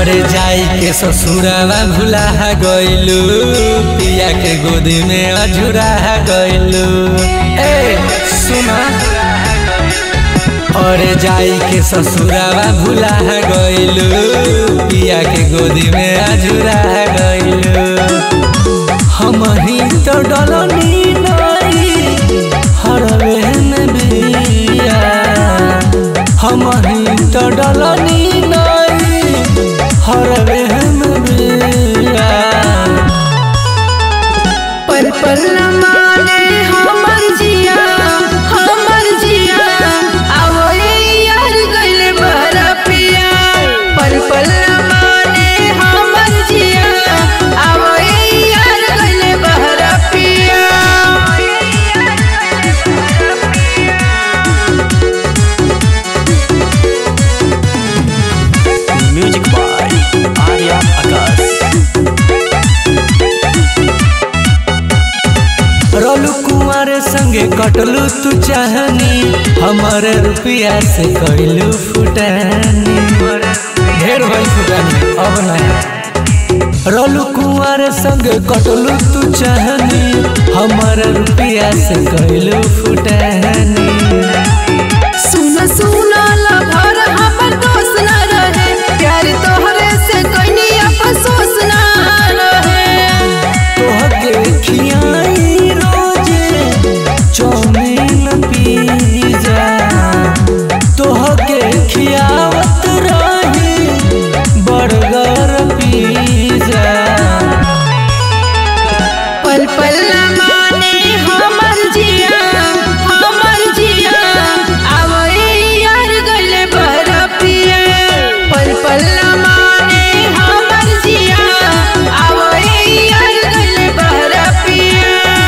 और जाई के ससुरावा भुला गइलू पिया के गोदी में अझुरा गइलू ए सुना और जाई के ससुरावा भुला गइलू पिया के गोदी में अझुरा गइलू हम ही तो डलनी नहीं हरवे में बिया हम ही तो डलनी नहीं हरवे में बिया पल पल न माने हमर जिया हमर जिया आवो ए यार गइले बहरा पिया पल पल न माने हमर जिया आवो ए यार गइले बहरा पिया म्यूजिक बाय आर्या आकाश रोलू कुमार संगे कटलू तू चाहनी हमारे रुपया से कैलू फुटानी ढेर भइल फुटानी अब ना रोलू कुमार संगे कटलू तू चाहनी हमारे रुपया से कैलू फुटानी सुन सुन लभर हमर दोस्त न रहे प्यार तोहरे से कइनी अफसोस न रहे तोहके खियाई रोजे चौमीन पिज्जा तोहके खियावत रही बर्गर पिज्जा पल पल न माने हमर जिया हमर जिया आवो ए यार गइले बहरा पिया पल पल न माने हमर जिया आवो ए यार गइले बहरा पिया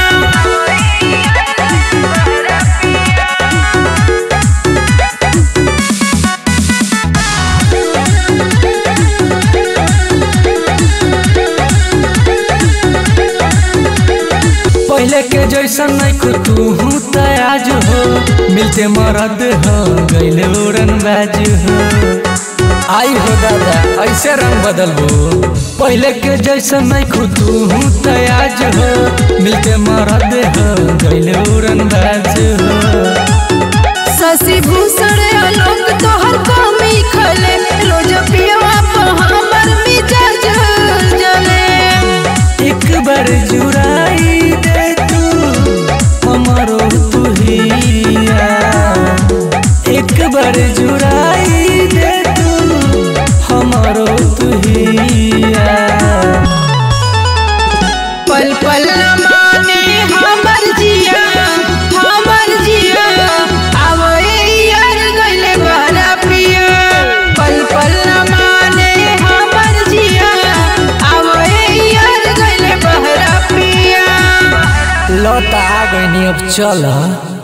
पहले के जैसन नहीं तू हूँ आज हो मिलते मरद हो गैले उड़न बाज हो आई हो दादा ऐसे रंग बदलबो पहले के जैसन नहीं तू हूँ आज हो मिलते मरद हो गैले उड़न बाज हो शशि भूषण आलोक तोहर कमी खले रोज पियवा पर हमर मिजाज जले एक बार जुराई दे तू हमारो तू हिया एक बार जुराई दे तू हमारो तू हिया पल पल न माने हमर जिया हमर जिया आवो ए यार गइले बहरा पिया पल पल न माने हमर जिया आवो ए यार गइले बहरा पिया लौट आ गई अब चल